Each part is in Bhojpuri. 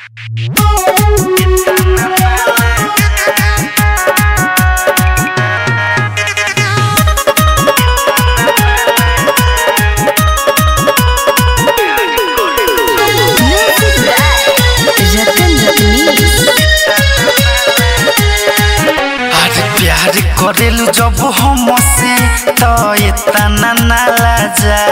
रतन रत्नीश अरे प्यार करेलू जब हमसे तो इतना ना लाजा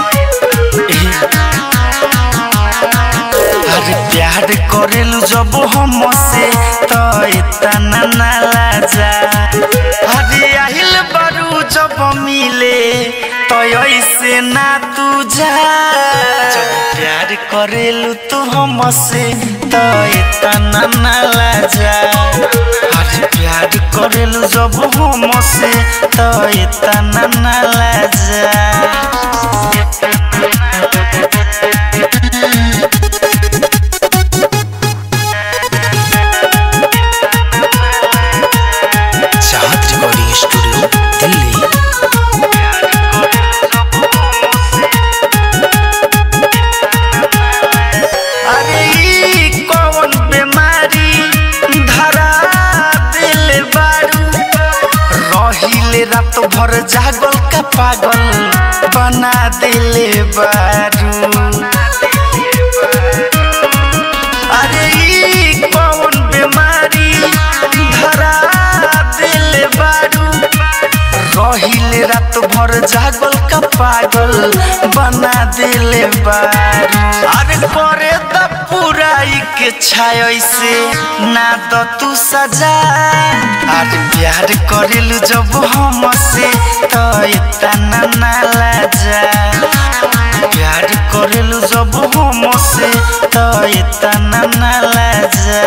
अरे प्यार करेलू जब हमसे तो इतना ना लाजा अरे आहिल बारू जब मिले तो ऐसे ना तू जा जब प्यार करेलू तू हमसे तो इतना ना लाजा अरे प्यार करेलू जब हमसे तो इतना ना लाजा चाहत रिकॉर्डिंग स्टूडियो दिल्ली अरे ई कौन बीमारी धरा दिल बारू रहिले रात भर जागल का पागल बना दिले बारू अरे ई कौन बीमारी धरा दिल बारू रहिले रात भर जागल का पागल बना दिले बारू अरे करे द पुराई के छाय से ना द तू सजा अरे प्यार करेलू जब हमसे तो इतना ना लाजा प्यार करेलू जब हमसे तो इतना ना लाजा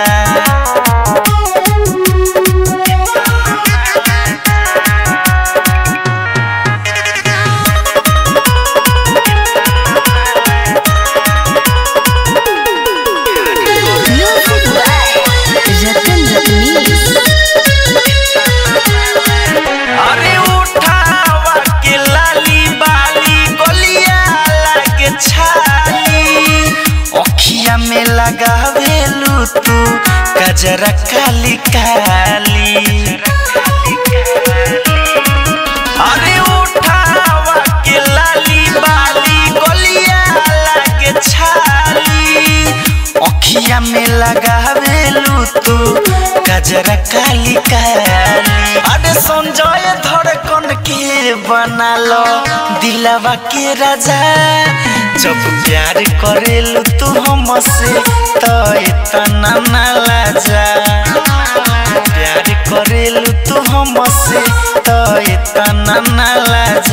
म्यूजिक बाय रतन रत्नीश अरे उठावा के लाली बाली गलिया लागे छाली अखिया में लगावेलू तू गजरा काली काली अरे उठावा के लाली बाली गलिया लागे छाली अखिया में लगावेलू तू गजरा काली काली अरे संजय धड़कन के बना लो दिलवा के राजा जब प्यार करेलू तू हमसे तो इतना ना लाजा प्यार करेलू तू हमसे तो इतना ना लाजा